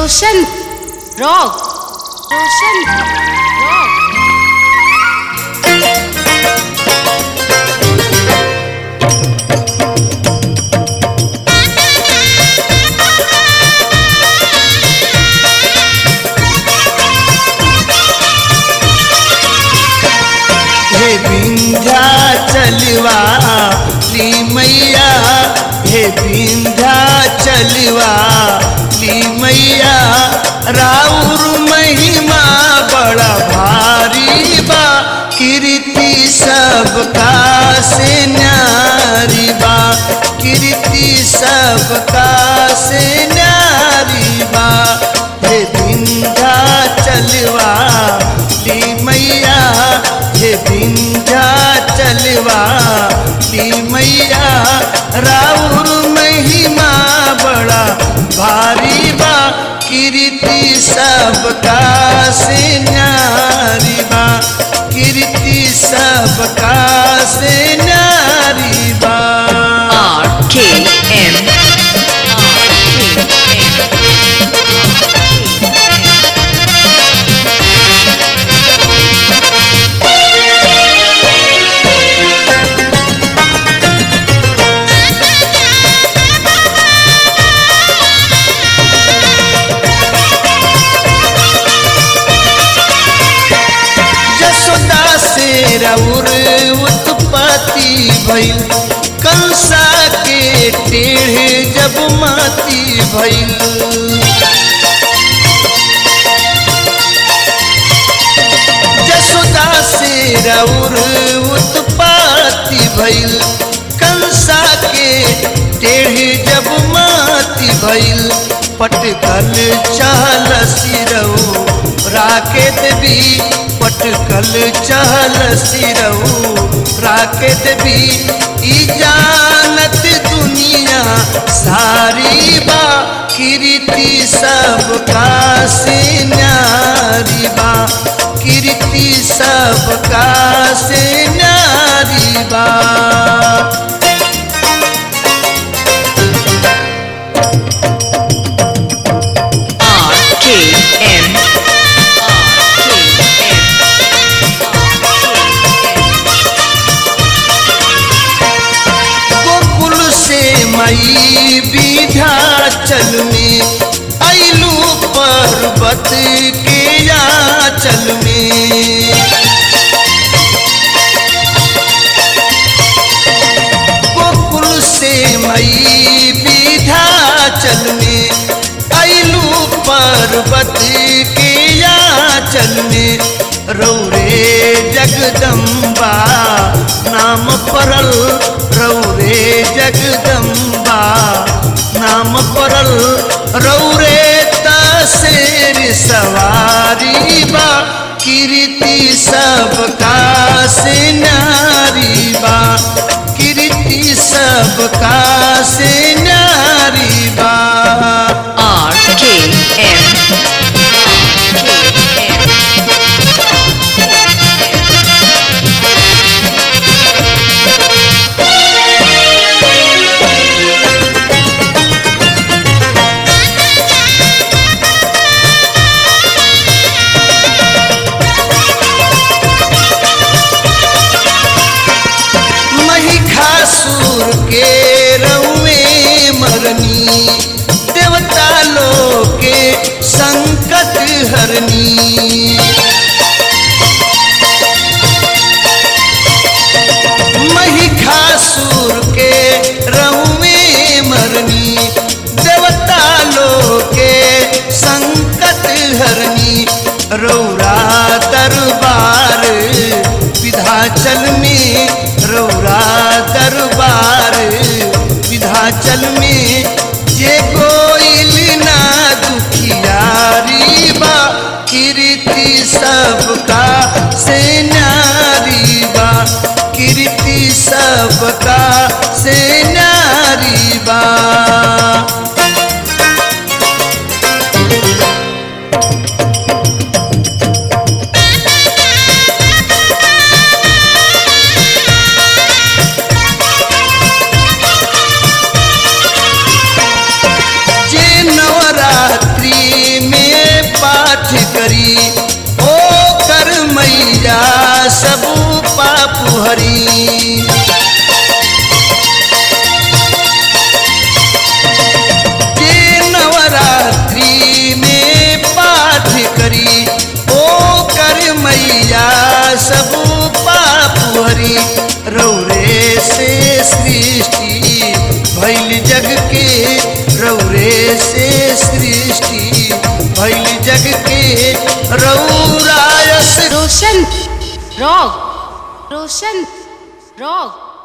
रोशन rock रोशन rock हे विंध्या चलवा ली मैया हे विंध्या चलवा ली मैया राउर महिमा बड़ा भारी बा कीर्ति सबका से न्यारी बा कीर्ति सबका से न्यारी बा हे विंध्या चलवा ली मैया हे विंध्या चलवा ली मैया राउर महिमा बड़ा भारी बा कीर्ति सबका से न्यारी बा कीर्ति सबका से न्यारी बा R K M R K M Jasoda से रउर उत्पत्ति भइल कंसा के टेढ़े जब माती भइल जसोदा से रउर उत्पत्ति भइल कंसा के टेढ़े जब माती भइल पटकल चहल सिरऊ राकेत भी पटकल चहल सिरऊ राकेत भी ई जानत दुनिया सारी बा कीर्ति सबका से न्यारी बा कीर्ति सबका से न्यारी बा R K M R K M Gokul से मई विध्याचल में अइलू पर्वत के याचल में गोकुल से मई विध्याचल में अइलू पर्वत के याचल में रौरे जगदम्बा नाम परल रौरे जगदम्बा नाम परल रौरे तसेर सवारी बा कीर्ति सबका से नारी बा कीर्ति सबका से नारी बा R K M R K M Mahishasura के रउए मरनी देवता लोग के संकट हरनी महिषासुर के रउए मरनी देवता लोग के संकट हरनी रौरा दरबार विधाचल में रौरा दरबार विधाचल में जे गोइल ना दुखियारी बा कीर्ति सबका से नारी बा कीर्ति सबका से नारी बा करी ओ कर मैया सब पाप हरी जे नवरात्रि में पाठ करी ओ कर मैया सब पाप हरी रौरे से सृष्टि भैल जग के रौरे से सृष्टि भैल जग के रौरायस रोशन रॉक रोशन रॉक